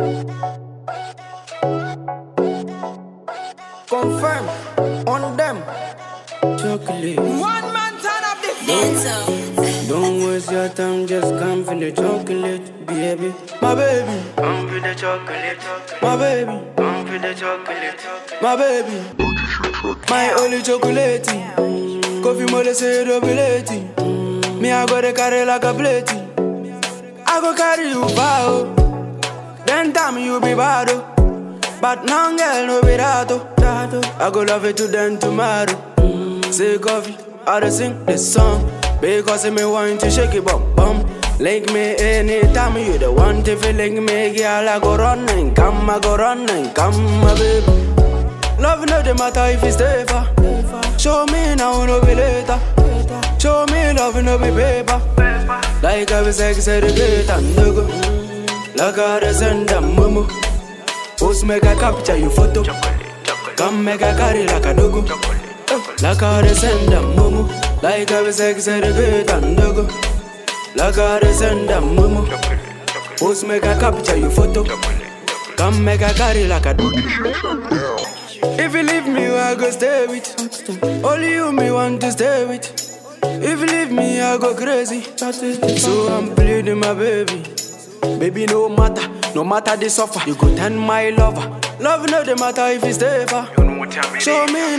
Confirm on them. Chocolate. One man turn up the Dance Don't waste your time, just come for the chocolate, baby. My baby. Come for the chocolate. My baby. Come for the chocolate. My baby. My only chocolate. Coffee mole say double Me I go to carry like a plate. I go carry you far. oh. Then tell me you be bad. oh. But now girl no be that. oh. I go love you to then tomorrow. Say coffee, I dey sing this song Because me want to shake it bum bum Link me anytime you the want if you link me girl I go run and come I go run and come my baby Love no dey matter if you stay far Show me now no be later Show me love no be paper Like I was sex educate and go Like I dey send a momo Post make I capture your photo Come make I carry like a dogo like how they send them mumu Like how we sex educate and dogo Like how they send them mumu Post make a capture your photo Come make a carry like a dogo If you leave me, I go stay with Only you me want to stay with If you leave me, I go crazy So I'm pleading my baby Baby, no matter, no matter the suffer You go turn my lover Love no the matter if you stay far Show me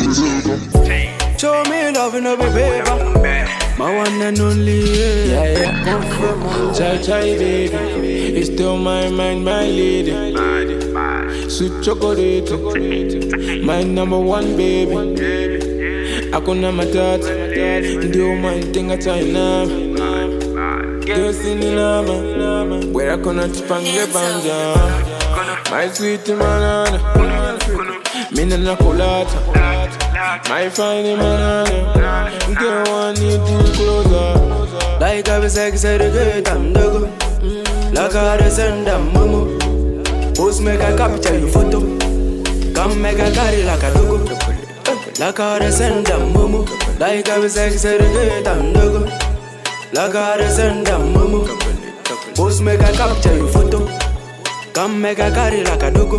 Show me love no be paper My one and only yeah, yeah. Confirm on Chai chai baby, it's still my mind, my lady. Sweet chocolate, my number one baby. Hakuna matata, ndio my thing at now. Girls in the lava, where I gonna tupange banja. My sweet banana, mina na kolata. My fine banana, girl want need to closer. Like I was sex educate and dogo Like how they send them mumu Post make a capture your photo Come make a carry like a dogo Like how they send them mumu Like I was sex educate and dogo Like how they send them mumu Post make a capture your photo Come make a carry like a dogo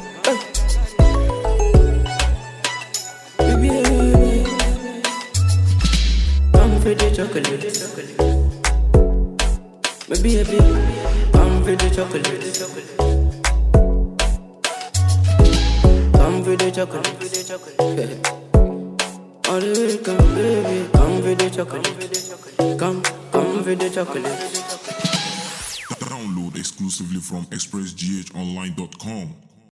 Baby, baby. Come for the chocolate. Baby, baby, come for the chocolate. Come for the chocolate. All the way, come, baby, come for the chocolate. Come, come for the chocolate. Download exclusively from expressghonline.com.